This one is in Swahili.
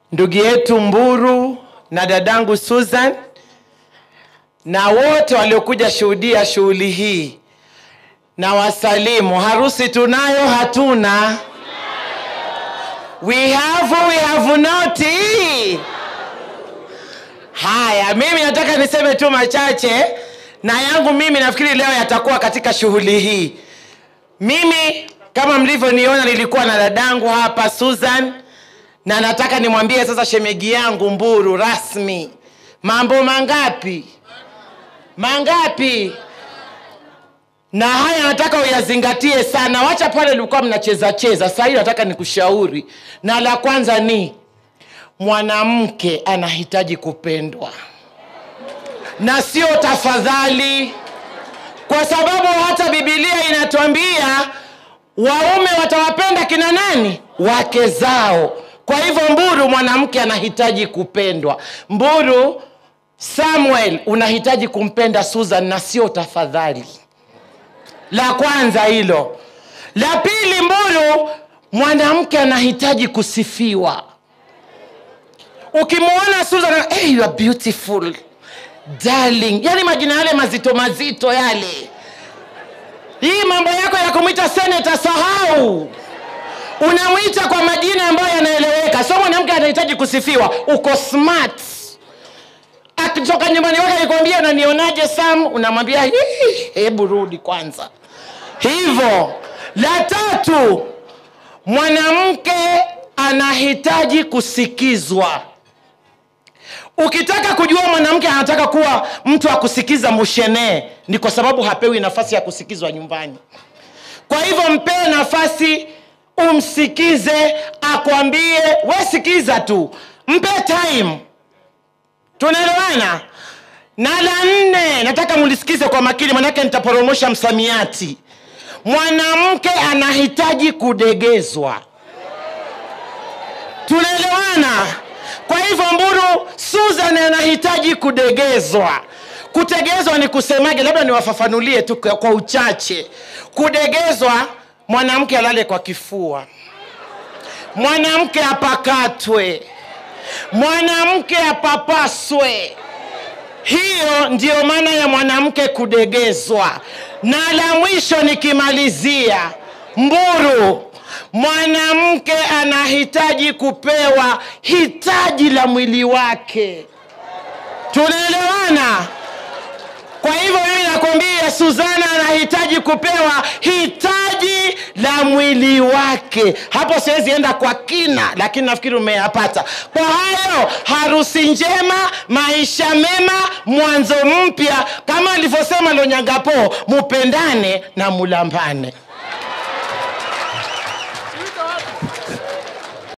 ndugu yetu Mburu na dadangu Susan na wote waliokuja shuhudia shughuli hii, na wasalimu. Harusi tunayo hatuna? We have, we have not. Haya, mimi nataka niseme tu machache, na yangu mimi nafikiri leo yatakuwa katika shughuli hii. Mimi kama mlivyoniona, nilikuwa na dadangu hapa Susan, na nataka nimwambie sasa shemegi yangu Mburu rasmi, mambo mangapi mangapi na haya nataka uyazingatie sana. Wacha pale ulikuwa mnacheza cheza, sasa hii nataka nikushauri, na la kwanza ni mwanamke anahitaji kupendwa na sio tafadhali, kwa sababu hata Biblia inatuambia waume watawapenda kina nani? Wake zao. Kwa hivyo, Mburu, mwanamke anahitaji kupendwa. Mburu, Samuel, unahitaji kumpenda Susan na sio tafadhali. La kwanza hilo. La pili, Mburu, mwanamke anahitaji kusifiwa. Ukimwona Susan, hey, you are beautiful darling, yani majina yale mazito mazito yale. Hii mambo yako ya kumwita seneta, sahau. Unamwita kwa majina ambayo yanaeleweka. So mwanamke anahitaji kusifiwa, uko smart akitoka nyumbani kwake akikwambia unanionaje Sam, unamwambia "Hii, hebu rudi kwanza. Hivyo la tatu, mwanamke anahitaji kusikizwa. Ukitaka kujua mwanamke anataka kuwa mtu wa kusikiza mushene, ni kwa sababu hapewi nafasi ya kusikizwa nyumbani. Kwa hivyo mpee nafasi, umsikize, akwambie. We sikiza tu, mpe time tunaelewana na la nne nataka mulisikize kwa makini manake nitaporomosha msamiati mwanamke anahitaji kudegezwa tunaelewana kwa hivyo mburu susan anahitaji kudegezwa kutegezwa ni kusemaje labda niwafafanulie tu kwa kwa uchache kudegezwa mwanamke alale kwa kifua mwanamke apakatwe mwanamke apapaswe. Hiyo ndiyo maana ya mwanamke kudegezwa. Na la mwisho nikimalizia, Mburu, mwanamke anahitaji kupewa hitaji la mwili wake. Tunaelewana? Kwa hivyo mimi nakwambia Suzana anahitaji kupewa hitaji la mwili wake. Hapo siwezi enda kwa kina, lakini nafikiri umeyapata. Kwa hayo, harusi njema, maisha mema, mwanzo mpya, kama alivyosema Lonyangapo, mupendane na mulambane.